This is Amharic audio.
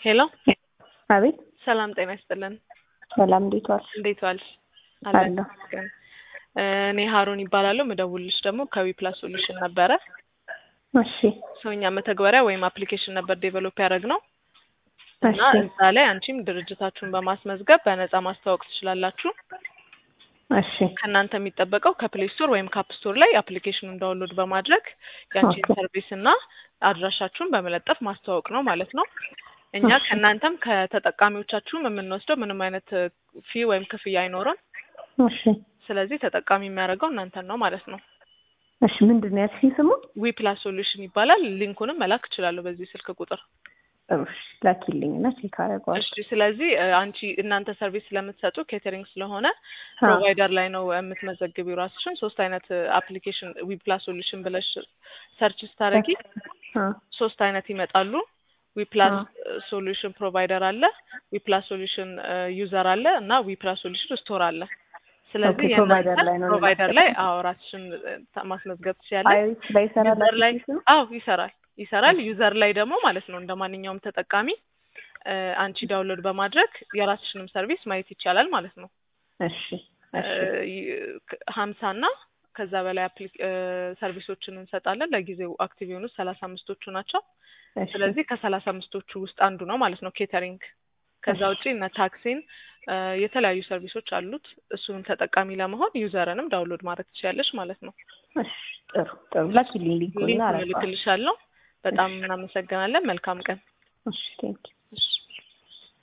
ሄሎ አቤት ሰላም ጤና ይስጥልን። ሰላም፣ እንዴት ዋልሽ? እንዴት ዋልሽ? አለሁ። ይመስገን። እኔ ሀሩን ይባላለሁ። ምደውልልሽ ደግሞ ከዊ ፕላስ ሶሉሽን ነበረ። እሺ ሰውኛ መተግበሪያ ወይም አፕሊኬሽን ነበር ዴቨሎፕ ያደረግነው እና እሺ እዛ ላይ አንቺም ድርጅታችሁን በማስመዝገብ በነፃ ማስተዋወቅ ትችላላችሁ። እሺ ከእናንተ የሚጠበቀው ከፕሌይ ስቶር ወይም ካፕ ስቶር ላይ አፕሊኬሽኑን ዳውንሎድ በማድረግ ያንቺን ኦኬ። ሰርቪስ እና አድራሻችሁን በመለጠፍ ማስተዋወቅ ነው ማለት ነው። እኛ እሺ። ከእናንተም ከተጠቃሚዎቻችሁም የምንወስደው ምንም አይነት ፊ ወይም ክፍያ አይኖርም። እሺ ስለዚህ ተጠቃሚ የሚያደርገው እናንተን ነው ማለት ነው። እሺ ምንድን ነው ያልሽኝ ስሙ? ዊ ፕላስ ሶሉሽን ይባላል። ሊንኩንም መላክ እችላለሁ በዚህ ስልክ ቁጥር። እሺ ላኪልኝ እና ቼክ አደርገዋለሁ። እሺ ስለዚህ እ፣ አንቺ እናንተ ሰርቪስ ስለምትሰጡ ኬተሪንግ ስለሆነ አዎ። ፕሮቫይደር ላይ ነው የምትመዘግቢው ራስሽን። ሶስት አይነት አፕሊኬሽን ዊ ፕላስ ሶሉሽን ብለሽ ሰርች ስታደርጊ አዎ። ሶስት አይነት ይመጣሉ። ዊ ፕላስ ሶሉሽን ፕሮቫይደር አለ፣ ዊ ፕላስ ሶሉሽን ዩዘር አለ እና ዊ ፕላስ ሶሉሽን ስቶር አለ። ስለዚህ ኦኬ፣ ፕሮቫይደር ላይ ነው ፕሮቫይደር ላይ አዎ ራስሽን እ፣ ማስመዝገብ ትችያለሽ። አይሪስ ላይ ይሰራል ዩዘር ላይ አፕሊኬሽኑ? አዎ ይሰራል ይሰራል። ዩዘር ላይ ደግሞ ማለት ነው እንደ ማንኛውም ተጠቃሚ እ፣ አንቺ ዳውንሎድ በማድረግ የራስሽንም ሰርቪስ ማየት ይቻላል ማለት ነው። እሺ እሺ ሀምሳ እና ከዛ በላይ አፕሊ- እ፣ ሰርቪሶችን እንሰጣለን። ለጊዜው አክቲቭ የሆኑት ሰላሳ አምስቶቹ ናቸው። እሺ ስለዚህ ከሰላሳ አምስቶቹ ውስጥ አንዱ ነው ማለት ነው ኬተሪንግ። ከዛ እሺ። ውጪ እነ ታክሲን እ፣ የተለያዩ ሰርቪሶች አሉት። እሱንም ተጠቃሚ ለመሆን ዩዘርንም ዳውንሎድ ማድረግ ትችያለሽ ማለት ነው። እሺ ጥሩ ጥሩ ላኪልኝ ሊንኩን እና ሊንኩን አደርገዋለሁ። እልክልሻለሁ። በጣም እናመሰግናለን። መልካም ቀን። እሺ ቴንኪው እሺ